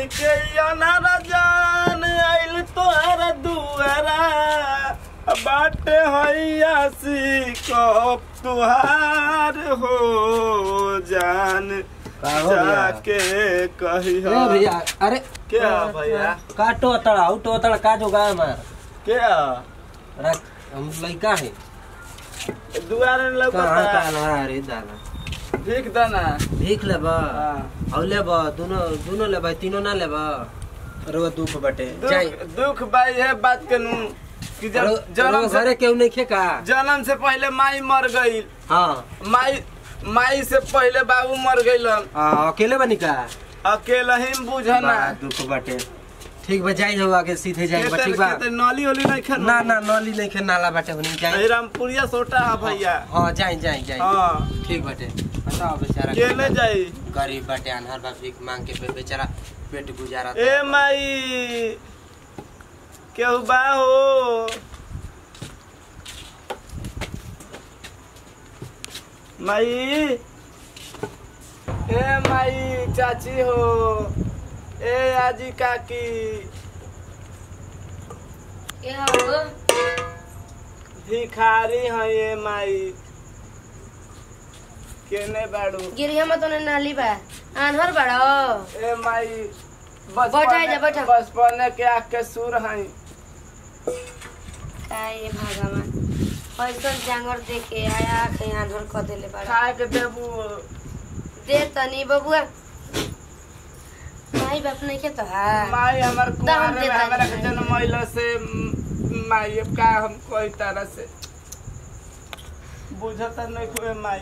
के अनारा जान आइल तोहरा दुआरा बाटे हैयासी कब तुहार हो जान का हो भैया? जाके कही ए भैया अरे क्या भैया काटो तड़ा उठो तड़ा का जो गाय मार क्या रख हम लइका है दुआरे कहाँ लौकता काला रे दाना भीख दाना भीख लेबा हाँ। और लेबा दोनों दोनों लेबा तीनों ना लेबा अरे वो दुख बटे जाई दुख दुख भाई है बात के नू कि जब अरे जन्म अरे से घरे केहू नहीं खे का जन्म से पहले माई मर गई हाँ माई माई से पहले बाबू मर गईलन हाँ, अकेले बनी का अकेला ही बुझना बड़ा दुख बटे ठीक बा जाई हम आगे सीधे जाई बा ठीक बा नली ओली नहीं खाना ना ना नली नहीं खे नाला बाटे होनी जाई रामपुरिया सोटा है भैया हाँ जाई जाई जाई हाँ ठीक बाटे बताओ बेचारा केले जाई गरीब बाटे अनहर बा भीख मांग के पे बेचारा पेट गुजारा ए माई केहू बा हो माई ए माई चाची हो ए आजी काकी क्या हो भिखारी है ये माई केने बाड़ू गिरिया में तो ने नाली बा आन्हर बड़ो ए माई बैठा जा, बैठा। बचपन के आँख के सुर है काय भगवान पैसन जांगर देखे आया आखे आन्हर क देले बड़ा खाए के देबू दे तनी बबुआ माई बाप नहीं के तो हा माई हमर कुआरे में देता हमरा के है। जन्म महिला से म, माई अब का हम कोई तरह से बुझत नहीं खुए माई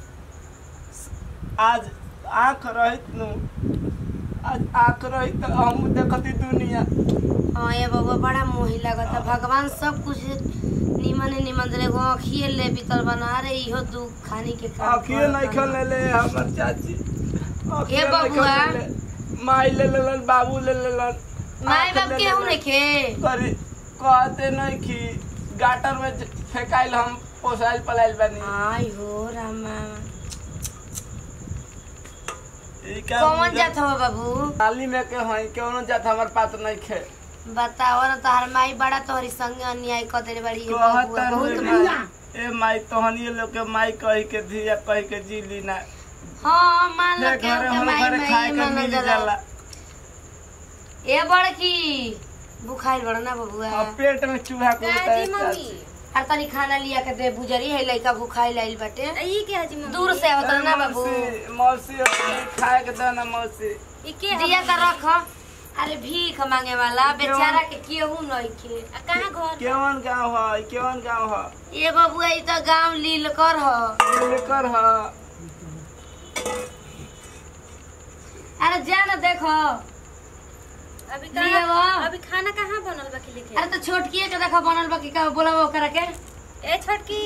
आज आँख रहित नु आज आँख रहित तो हम देखती दुनिया हाँ ये बबुआ बड़ा मोही लगता भगवान सब कुछ निमन निमन दे एगो अखिए ले बीतल बना रे इहो दुख खानी के काम आँखिए नहीं करता। खेल ले हमर चाची आँखिए ए नहीं बबुआ। खेलेले। माई ले लेलन बाबू ले लेलन माई आँख बाप ले केहू लेलन। नहीं खे करी कहते नहीं कि गाटर में ज- फेंकाइल हम पोसाइल पलाइल बानी आई हो रामा ई का कौन बुझत- जात हो बाबू नाली में के हई कौनो जात हमर पात नहीं खे बताओ ना तोहर माई बड़ा तोहरी संग अन्याय कर देले बड़ी ये कहत बबुआ बहुत रे बड़ा ए माई तोहनी लोग के माई कही के धिया कही के जी ली ना हाँ मान लो ले के घरे उनके हम माई घरे खाए माई के मान मिल जाला जाला ए बड़की बुखाइल बड़ा ना बबुआ अब पेट में चूहा कूदता है हर तनी खाना लिया के दे बुजरी है लइका भूखाइल आइल बाटे ई के हजी मम्मी दूर से आवत ए, ना बाबू मौसी मौसी अपनी खाए के दे ना मौसी ई के दिया का रख अरे भीख मांगे वाला बेचारा के केहू नहीं के आ कहां घर केवन गाँव है केवन गाँव है ये बबुआ ई तो गांव लील कर ह लेकर है अरे जा ना देखो अभी लिया वो। कहां अभी खाना कहां बनल बा के लिखे अरे तो छोटकी के देखो बनल बा की का बोला ओकरा के ए छोटकी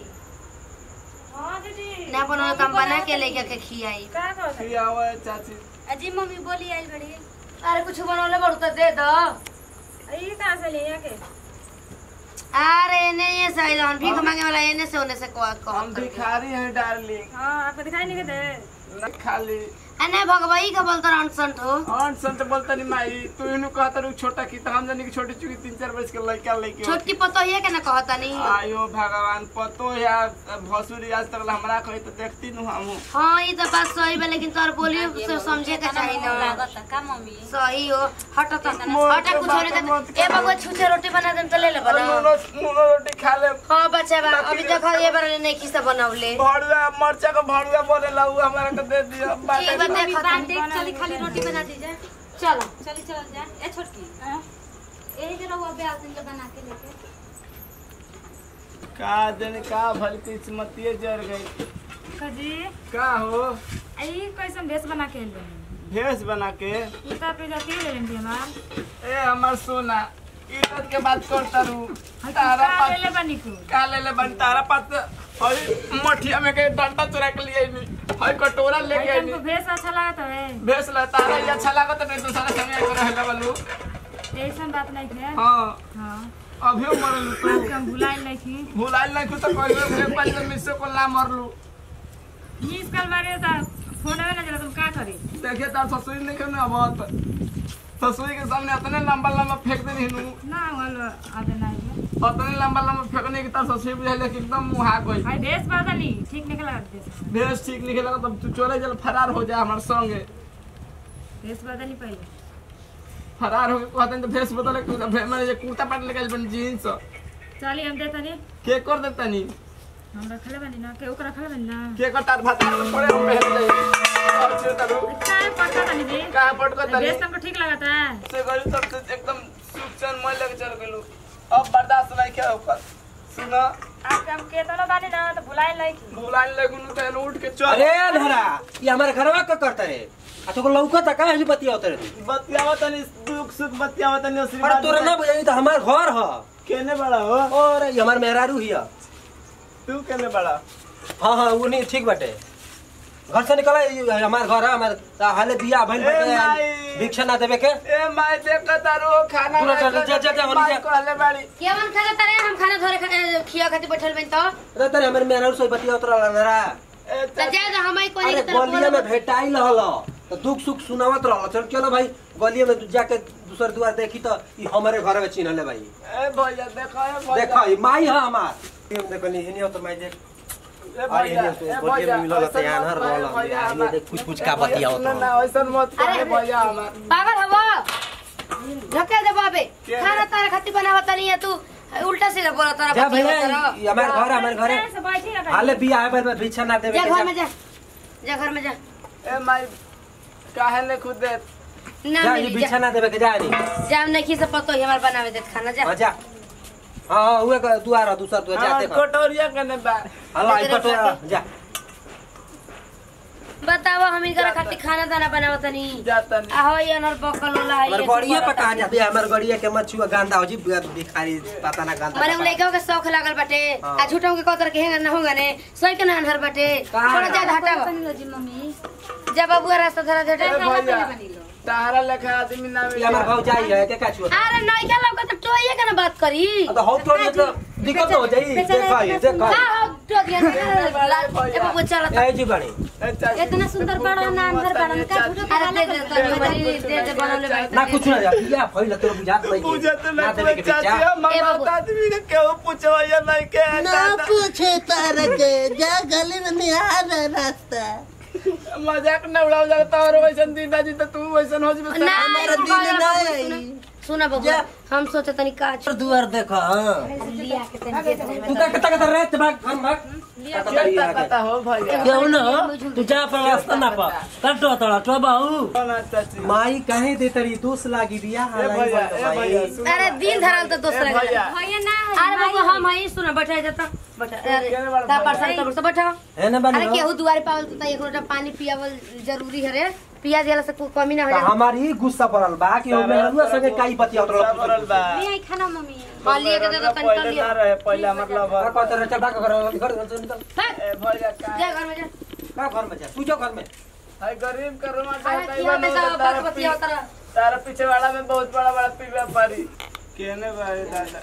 हां दीदी ना बनल तो हम बना के लेके के खियाई का कर फिर आवे चाची अजी मम्मी बोली आइल बड़ी अरे कुछ बनौले बड़ू तो दे दो ई कहां से ले के अरे एने ये सैलन भीख मांगे वाला एने से ओने से को को हम भिखारी हैं डार्लिंग हां आपको दिखाई नहीं दे न खाली अने भगवई का बोलता अनसंट हो और संत बोलता नहीं माई तू इनु कहता रू छोटा की तो हम जानी कि छोटी चुकी तीन चार वर्ष के लड़का लड़की हो। छोटकी पतो ये के ना कहता नहीं आयो भगवान पतो या भसुरी आज तक हमरा कही तो देखती नु हम हाँ ये तो बात सही बा लेकिन तोर बोलियो से समझे के चाहिए ना लागत का मम्मी सही हो हट तो मोर हट के कुछ बात छोड़ दे मत ए करो। बबुआ छुछे रोटी बना दे तो ले ले बना मुनो मुनो रोटी खा ले हाँ बच्चा बा अभी देखो ये बार नहीं किसा बनावले भड़ुआ मरचा का भड़ुआ बोले लाऊ हमरा के दे दियो ठीक बा देखो बात देख चली खाली रोटी बना दीजिए चलो चली चल जा ए छोटकी यही जरा वो ब्याह दिन के बना के लेके का जने का भल किस्मतिए जर गई कजी का हो आई कैसन भेष बना के ले भेष बना के ई तो पे जाती ले लेंगे हमार ए हमर सोना इज्जत के बात करता रू हाय तारा का ले पात ले बनी को का ले ले बन तारा पात हई मठिया में के डंडा चुरा के लिए नी हई कटोरा लेके आई आई तुमको भेष अच्छा लगता है भेष ला तारा ये अच्छा लागत नहीं तो सारा संगे को रहला बलू ऐसन बात नहीं है हां हाँ अभियो मरलू तू आज हम भुलाइल नहीं थी भुलाइल नहीं कुछ तो कहियो फिर पाँच मिसे को ला मरलू मिस कल बारे था फोन आवे ना जरा तुम का करी देखिए तार ससुरी नहीं करना बहुत ससुरी के सामने इतने लंबा लंबा फेंक दे रही हूँ ना वालो आदे नहीं है इतने लंबा लंबा फेंकने की तार ससुरी बुझाइले कि एकदम मुहा गई भाई देश बदली ठीक नहीं लगा देश भेष ठीक नहीं लगा तब तू चोरे जल फरार हो जा हमारे संगे देश बदली पहले फरार हो के कहते हैं तो भेष बदले कुर्ता भे- मैंने जे कुर्ता पैंट लेके बन जीन्स चली हम देता नहीं के कर देता नहीं हम रखले बनी ना के ओकरा रखले बनी ना के कर तार भात पड़े हम पहन जाए और छे तारू का पड़ता तनी जी कहां पट कर तारी देश तुमको ठीक लगता है से गरी तब से एकदम सुख चैन मैं लेके चल गेलू अब बर्दाश्त नहीं क्या होकर सुना आज हम के तो बानी ना तो भुलाए लाइक बुलाने लगू तो एन उठ के चल अरे धरा ये हमारे घरवा का करता रे आ तो लौकत का है बतिया उतर तू बतियावा तनी दुख सुख बतियावा तनी अरे आशीर्वाद तोरा ना बुझाई तो हमार घर ह केने बड़ा हो और ये हमार मेहरारू हिया तू केने बड़ा हाँ हाँ वो नहीं ठीक बाटे घर से निकला ये हमार घर है हमार हाले बिया भइल ए बाटे माई। भिक्षा ना देवे के ए माय देख तारू खाना पूरा चल, जा, जा, जा, होली जा। कहले बाड़ी केवन खाना तारे हम खाना धरे खा- खिया खातिर बैठल बन तो अरे तेरे हमारे मेहरारू से बतिया उतर नरा ए त जा जा हमई कोनी अरे के तरफ गलिया में बोलो। भेटाई रहल तो दुख सुख सुनावत रहल चल चलो भाई गलिया में तू जाके दूसर दुआर देखी तो ई हमारे घर में चिन्हले भाई ए भैया देखो ए भैया देखो ई माई है हमार हम देखनी हेनी तो मैं देख ए अरे भैया हेनी तो ए गलिया भैया में मिलल ऐसा त यार मत रहल कहे, भैया, हेनी हमार- देख कुछ कुछ का बतिया ना ना ऐसा मत करे भैया हमार पागल हवा धक्के दे बाबे क्या? खाना तारे खातिर बनावत नहीं है तू उल्टा सीधा बोला तारा जा बतिया भैया तारा। ई हमार घर हमार घर है से बैठी ना हाले बिया है पर भिक्षा ना देवे जा के घर जा में जा जा घर में जा ए माय काहे ने खुद दे ना जा ई मिली भिक्षा जा ना देवे के जा नहीं जाम नहीं से पतो ही हमार बनावे दे खाना जा हाँ जा हाँ हाँ हुए का दुआर है दूसरा दुआर जा हां देखो कटोरिया कने बा हला ई पटोरा जा बताओ हम इनकर खातिर खाना दाना बनावत नहीं जाता नहीं आहो ये अनर बकल होला है हमार गड़िया पे कहा जाते हमार गड़िया के मछुआ गांदा हो जी भिखारी पता ना गांदा माने उ लइका के शौक लागल बाटे हाँ। आ झूठों के कतर के हेंगा ना होगा ने सोई के ना अनहर बाटे कहाँ? थोड़ा जा हटावा बनी जी मम्मी जा बाबू रास्ता धरा दे ए भैया तारा लेखा आदमी ना ये हमार भाव जाई है के का छुआ अरे नहीं क्या लौका तो टोइए के ना बात करी तो हो तो ये तो दिक्कत हो जाई देखा ये देखा का हो टो दिया ए बाबू चल ए जी बड़ी ए चाची इतना सुंदर बड़ा ना अंदर बड़ा का झूठो अरे दे दे तो हमारी दे दे बनले बाटे ना कुछ ना जा या फैल तेरे बुझात नहीं पूछे तो ना देवे के चाची बेचा हम ए बाबू। आदमी के केहू पूछवाया नहीं के ना दादा। पूछे तारा के जा गली में निहार है रास्ता मजाक न उड़ाओ जाता और वैसन दीदा जी तो तू वैसन हो जबे ना हमारा तू दिल बाबू, ना सुना- आई। सुना बाबू जा। हम सोचे तनी का और दुआर देखा हां लिया के तनी दे दे तू का कता कता रहत भाग हम भाग क्या पता हो भैया क्यों ना तू जा पर रास्ता ना पा कटो तोड़ा तो बाहू ना चाची माई काहे दे तरी दोष लागी बिया ए हालाई भैया बोल ए भैया भाई सुन अरे दिन धराल तो ए दोसरा के भैया भैया ना अरे बाबू हम हई सुना बैठा जाता बैठा अरे केने बार ता भैया? परसन तो बैठा है ना अरे बनी केहू दुआरे पावल तो एक लोटा पानी पियावल जरूरी है रे पिया दिला से कोई कमी ना हो जाए हमारी गुस्सा पड़ल बा कि हम मेहरुआ संगे काई बतिया सब रल बा ले आई खाना मम्मी हाँ, लिए के दे दो, तनी पहले लियो। ना रहे पहले मतलब का कहते रहे चल भाग घर घर घर से निकल भाग, ए भैया का जा घर में जा का घर में जा तू जो घर में हाय गरीब का रुमा अरे चाहता किया में सब बात है बतिया उतरा तारा पीछे वाला में बहुत बड़ा बड़ा पी व्यापारी केने भाई दादा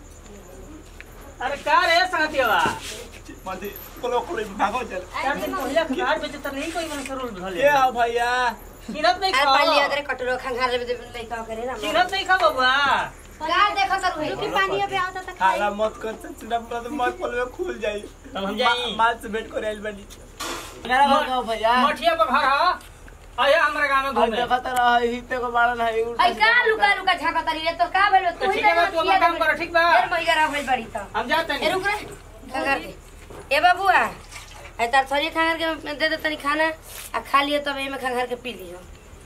अरे का रे संगतिया मधी कोलो कोलो भागो चल चार दिन पहले खबर बेचे त नहीं कोई मन सरुल भले के हो भैया किरत नहीं अरे खा पाली अगर कटोरो खंगार ले लइका करे ना किरत नहीं खा बबुआ का देखो तर हुई रुकी पानी अबे आवता त खाला मत कर चिड़ा पूरा तो मत खोल में खुल जाई तब हम जाई माल से भेंट कर आइल बनी मेरा हो गो भैया मठिया पर घर ह आया हमरा गांव में और घूमे देखा तो रहा हिते को बाड़न है उल्टा आई का लुका लुका झाका तरी रे तो का भेल तू तो ही ठीक है बा, तू अपना काम कर ठीक बा देर महिला रह भइल बड़ी त हम जाते ए नहीं रुक रे खंगार के ए बाबूआ ए तार थरी खंगार के दे दे तनी खाना आ खा लियो तब एमे खंगार के पी लियो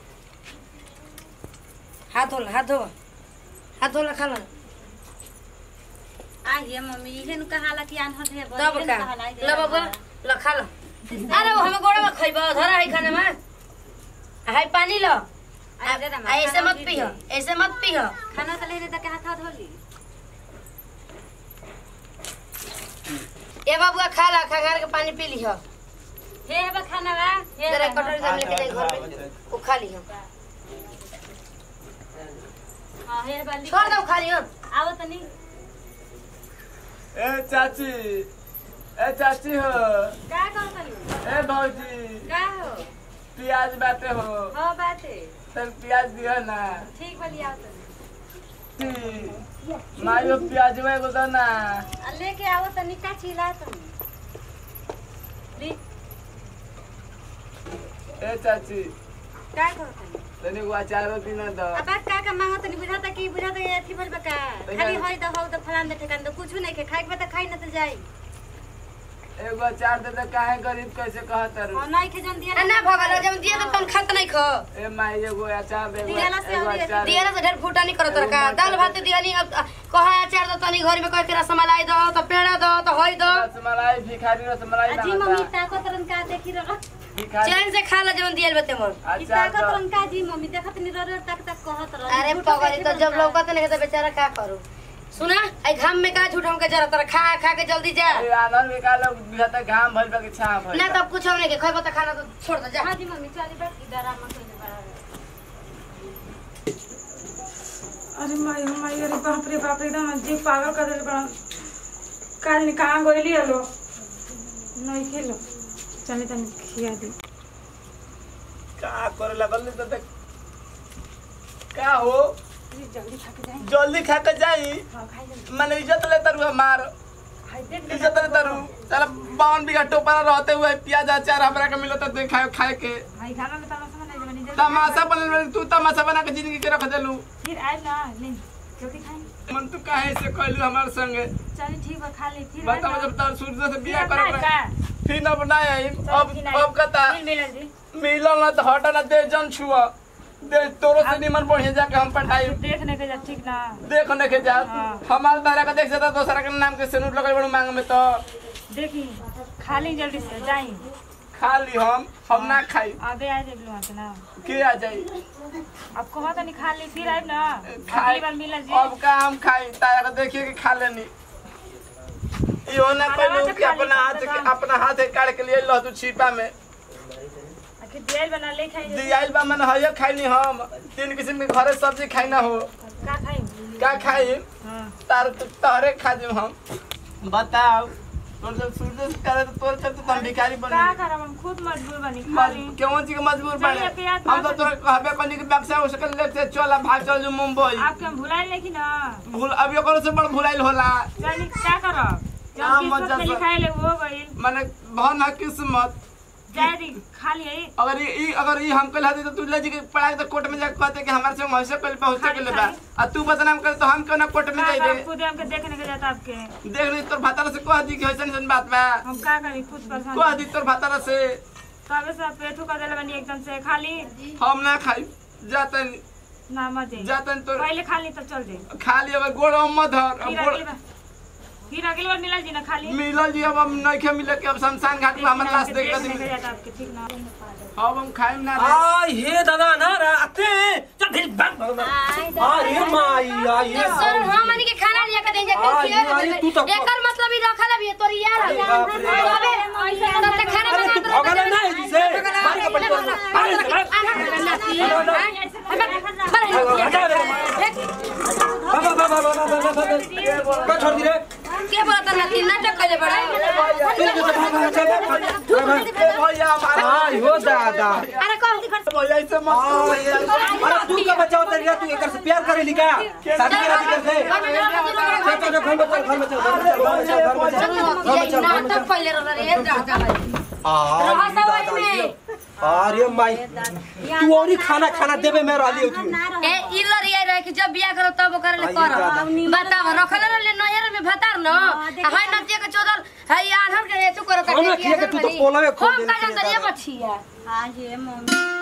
हाथ धोला हाथ धो हाथ धोला खा लो आ ये मम्मी इहे नु कहाला कि आन्हर है तब का ल बाबू ल खा लो अरे वो हमें गोड़ा में खइबो धरा है खाना में हाय पानी लो आ दे दे आ, ऐसे मत पियो ऐसे मत पियो खाना त ले ले त के हाथ धोली ए बाबूआ खा ला खंगार के पानी पी लियो हे बा खाना बा हे जरा बा। कटोरी से लेके जाए घर में वो खा लियो हां हे बा ली- छोड़ दो खा लियो आवो तनी ए चाची ए चाची हो का कर तनी ए भौजी का हो प्याज बाटे हो हाँ बाटे तब प्याज दियो ना ठीक बा लिया तनी ती मायो प्याज में को दो ना आ लेके आओ तनी का चिल्ला तनी ली ए चाची का करो तनी तनी को अचारो दिन दो अब का का मांगो तनी बुझाता कि बुझाता ये अथी बोल बका खाली होई तो हो तो फलान दे ठेकान तो कुछ नहीं के खाए के बता खाई ना तो जाई एगो अचार दे दे काहे गरीब कैसे कहत रू और नहीं के जन दिया आ ना भगल जब दिए तो तुम खात नहीं खो ए माई एगो अचार दे दियाला से एगो अभी अचार दिया ना से ढेर फूटा नहीं करत रखा दाल भात दिया नहीं अब कहा अचार दो तनी घर में कह के रसमलाई दो तो पेड़ा दो तो होई दो रसमलाई भिखारी रसमलाई अजी मम्मी ताको तरन का देखी रहा भिखारी चैन से खा ला जब दियल बते मन ई अचार ताको दो तरन का जी मम्मी देखत नहीं रह तक तक कहत रह अरे पगली तो जब लौकत नहीं तो बेचारा का करू सुना आई घाम में का झूठ हमके जरा तर खा खा के जल्दी जा ए आनंद में का लोग बिहता घाम भइल बा कि छाम भइल ना तो कुछ नहीं के खइबो तो खाना तो छोड़ दो जा हाँ जी मम्मी चली बैठ की डरामा कइले बड़ा अरे माई हो माई अरे बाप रे बाप एकदम जी पागल कर दिल बड़ा काल ने कहाँ गोली हलो नहीं खेलो चले तनी खिया दी का करे लगल तो देख का हो जल्दी खा के जाए जल्दी खा के जाई हाँ खाई जल्दी मैंने इज्जत ले तरु हमार खाई देख इज्जत ले तरु चल बावन बीघा टोपरा रहते हुए प्याज अचार हमरा के मिलो तो दे खाए खाए के भाई खाना में तमाशा बनाई जब नहीं तमाशा बनल बनी, तू तमाशा बना के जिंदगी के रख देलू फिर आए ना ले रोटी खाई मन तू काहे से कहलू हमार संगे चलिए ठीक बा खा ले फिर आए बताओ ना। जब तार सूर्य से फिर बियाह अब करे ना का? फिर अब ना आई चल, अब फिर आई। अब कता फिर मिलल जी मिलल ना तो हटा ना दे जन छुआ दे तोरो से निमन बढ़िया जाके हम पठाई देखने के जा ठीक ना देख न के जा हाँ। हमार तारा का देख से दोसरा के नाम के सेनुट लगल बड़ू मांग में तो देखी खा ली जल्दी से जाई खा ली हम हम ना खाई आगे आ जाए वहाँ से ना के आ जाई अब कहो तनी खा ली फिर आए ना खाई अगली बार मिलल जी अब का हम खाई तारा का देखिए कि खा लेनी इहो ना खाना कहलू तो कि खा ली, अपना हाथ कम से के कम। अपना हाथ से काट के लिए लो तू छिपा में आखिर दियल बना ले खाई जल्दी। दियाइल बा मन हयो खाइनी हम तीन किस्म के घरे सब्जी खाई ना हो का खाई का खाई हाँ तार तहरे खा दे हम बताओ तोर जब सूर्य से करे तो तोर चलते तो हम भिखारी बनी का करब हम खुद मजबूर बनी खा ली केवन चीज के मजबूर चलिए, बने प्याज हम तो भात- तोरा कहबे कनी के व्यवसाय हो सकल लेते चल भाग चल जो मुंबई आपके हम भुलाए नहीं ना भूल अब ओकरो से बड़ भुलाइल होला चलिए क्या करब जब हाँ, किस्मत मजा में से- लिखाए ले वो गइल माने भन है किस्मत जाए दी खा लिए अगर ई ई- अगर ई हम कल हती तो तू ले जी के पढ़ा के तो कोर्ट में जाके कहते कि हमारे से वैसे कल पहुंचे के खाली- ले बा आ तू बदनाम करे तो हम क्यों ना कोर्ट में का जाई करब रे खुद हमके देखने के जाता आपके देख ली तोर भातारा से कह दी कि ऐसन ऐसन बात बा हम का करी खुद परेशान कह दी तोर भातारा से तबे से पेटू कर देले बनी एकदम से खा ली हम ना खाई जाता ना मत जाई जाता तोर पहले खा ली तब चल जाई खा ली अब गोड़ मत धर अब फिर गोड़ अगली बार फिर अगली बार मिलल जी ना खा ली मिलल जी अब हम नहीं मिले के अब शमशान घाट में हमर लाश देख देखने के के जाता आपके ठीक ना अब हम खाइम ना रे। आई हे दादा ना राते चल फिर बंद अरे माई आई तो सर हम मनी के खाना लिया के देंगे आई, आई, तू तो- एकर मतलब ही रखल है तोर यार अरे बाप रे। अबे तब तक खाना अरे तू बना भगल है ना इसी से मार के पड़ अरे बाबा बाबा बाबा बाबा बाबा का छोड़ दी रे के बोलता ना तीन नाटक कइले बड़ा चल जो भाग चल ए भैया हमारा आई हो दादा अरे कौन सी भैया ऐसे मत करो। अरे तू का बचाओ तेरी तू एकर से प्यार करेली का शादी करा दी कर से चल चल घर में चल घर में चल घर में चल घर में चल घर में चल घर में चल घर में चल नाटक कइले रे दादा भाई आई रहता वही दादा में अरे माई तू और ही खाना खाना देवे में रहली तू ए इलर ये रहे कि जब बियाह करो तब करे ले आई करो दादा। बताओ रखले रहले नहर में भतार न हाय नतिया के चोदल हाय आधर के एचु करत हम ना किया के तू तो पोलवे खोल हम देले का जानत दादा। ये बछिया हाँ ये मम्मी